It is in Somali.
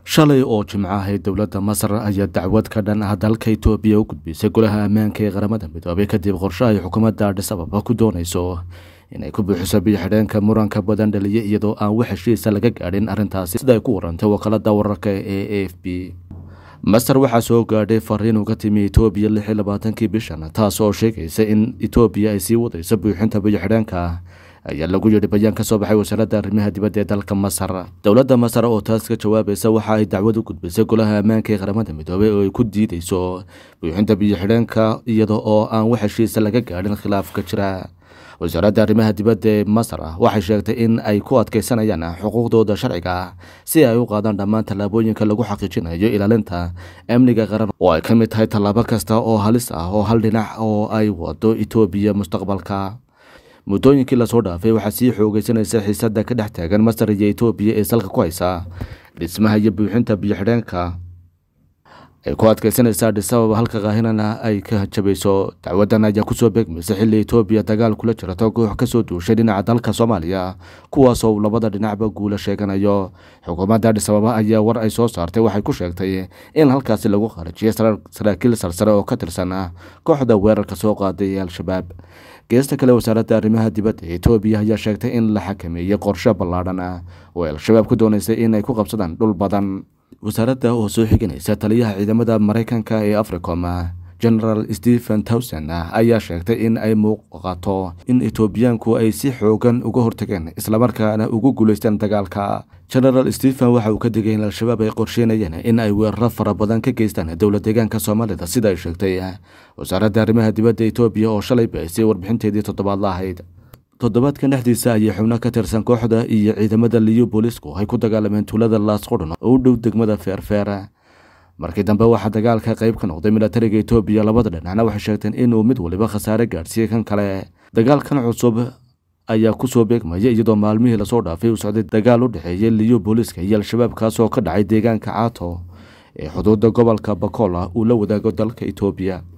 shalay oo jimco ahayd dowladda masar ayaa dacwad ka dhan ah dalka itoobiya u gudbisay golaha ammaanka ee qaramada midoobay kadib qorshe ay xukuumadda adhis ababa ku doonayso inay ku buuxiso biyo-xidheenka muranka badan dhaliya iyadoo aan wax heshiisa laga gaadhin arrintaasi sida ay ku warantay wakaalada wararka ee a f b masar waxaa soo gaadhay fariin uga timi itoobiya lix iyo labaatankii bishan taas oo sheegaysa in itoobiya ay sii wadayso buuxinta biyo-xidheenka ayaa lagu yidhi bayaan ka soo baxay wasaaradda arrimaha dibadda ee dalka masar dowladda masar oo taas ka jawaabaysa waxa ay dacwad u gudbisay golaha ammaanka ee qaramada midoobay oo ay ku diideyso buuxinta biyo-xidheenka iyada oo aan wax heshiisa laga gaadhin khilaafka jira wasaaradda arrimaha dibadda ee masar waxay sheegtay in ay ku adkeysanayaan xuquuqdooda sharciga ah si ay u qaadaan dhammaan tallaabooyinka lagu xaqiijinayo ilaalinta amniga qaran oo ay ka mid tahay tallaabo kasta oo halis ah oo hal dhinac oo ay wado itoobiya mustaqbalka muddooyinkii lasoo dhaafay waxaa sii xoogeysanaysa xiisada ka dhex taagan masar iyo itoobiya ee salka ku haysa dhismaha iyo buuxinta biyo-xidheenka ay ku adkeysanaysa adhis ababa halka kaahinana ay ka jabayso dacwadan ayaa kusoo beegmaysa xilli itoobiya dagaal kula jirto koox kasoo duushay dhinaca dalka soomaaliya kuwaasoo labada dhinacba guula sheeganayo xukuumadda adhis ababa ayaa war ay soo saartay waxay ku sheegtay in halkaasi lagu kharajiyay saraakiil sarsare oo ka tirsan kooxda weerarka soo qaaday ee al-shabaab geesta kale wasaaradda arrimaha dibadda ee itoobiya ayaa sheegtay in la xakameeyey qorshe ballaadhan ah oo al-shabaab ku doonaysay inay ku qabsadaan dhul badan wasaaradda oo soo xiganaysa taliyaha ciidamada maraykanka ee africom genaraal stephen towson ayaa sheegtay in ay muuqato in etoobiyaanku ay si xoogan uga hortageen islamarkaana ugu guuleysteen dagaalka genaraal stephen waxa uu ka digay in al-shabaab ay qorsheynayeen in ay weeraro fara badan ka geystaan dowla deegaanka soomaalida sida ay sheegtay wasaaradda arrimaha dibadda etoobiya oo shalay baahisay warbixinteedii toddobaadla ahayd toddobaadkan dhexdiisa ayay xubno ka tirsan kooxda iyo ciidamada liyu boolisku ay ku dagaalameen tuulada laasqudhun oo u dhow degmada feerfeer markii dambe waxaa dagaalka qayb ka noqday milatariga etoobiya labada dhinacna waxay sheegteen inuu mid waliba khasaare gaadhsiiyey kan kale dagaalkan cusub ayaa kusoo beegmaya iyadoo maalmihii lasoo dhaafay uu socday dagaal u dhexeeyay liyu booliska iyo al-shabaab kaasoo ka dhacay deegaanka caato ee xuduudda gobolka bakola uu la wadaago dalka etoobiya